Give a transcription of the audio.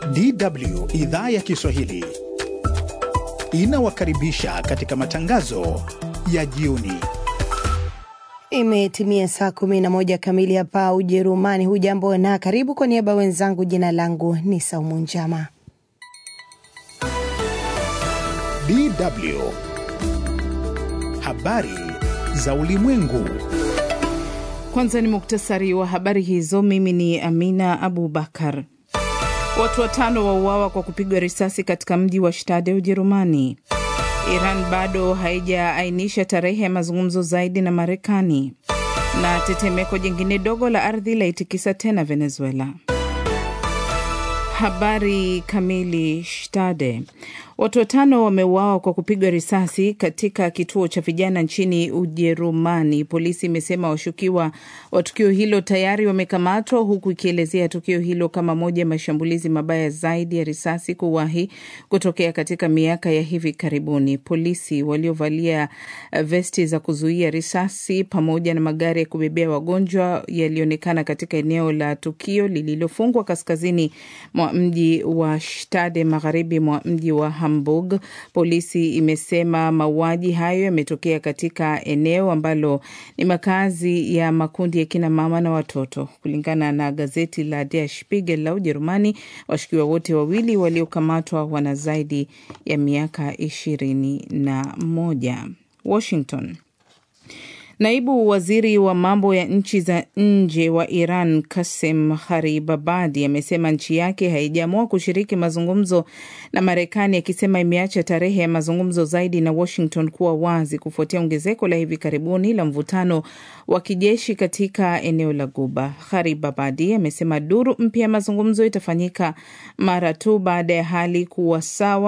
DW idhaa ya Kiswahili inawakaribisha katika matangazo ya jioni. Imetimia saa kumi na moja kamili hapa Ujerumani. Hujambo na karibu. Kwa niaba wenzangu, jina langu ni Saumu Njama. DW habari za ulimwengu. Kwanza ni muktasari wa habari hizo. Mimi ni Amina Abubakar. Watu watano wauawa kwa kupigwa risasi katika mji wa Stade, Ujerumani. Iran bado haijaainisha tarehe ya mazungumzo zaidi na Marekani. Na tetemeko jingine dogo la ardhi laitikisa tena Venezuela. Habari kamili. Stade, watu watano wameuawa kwa kupigwa risasi katika kituo cha vijana nchini Ujerumani. Polisi imesema washukiwa wa tukio hilo tayari wamekamatwa, huku ikielezea tukio hilo kama moja ya mashambulizi mabaya zaidi ya risasi kuwahi kutokea katika miaka ya hivi karibuni. Polisi waliovalia vesti za kuzuia risasi pamoja na magari ya kubebea wagonjwa yalionekana katika eneo la tukio lililofungwa kaskazini mwa mji wa Stade, magharibi mwa mji wa Hamburg. Polisi imesema mauaji hayo yametokea katika eneo ambalo ni makazi ya makundi ya kina mama na watoto. Kulingana na gazeti la Der Spiegel la Ujerumani, washukiwa wote wawili waliokamatwa wana zaidi ya miaka ishirini na moja. Washington. Naibu waziri wa mambo ya nchi za nje wa Iran Kasem Haribabadi amesema nchi yake haijaamua kushiriki mazungumzo na Marekani, akisema imeacha tarehe ya mazungumzo zaidi na Washington kuwa wazi kufuatia ongezeko la hivi karibuni la mvutano wa kijeshi katika eneo la Guba. Haribabadi amesema duru mpya ya mazungumzo itafanyika mara tu baada ya hali kuwa sawa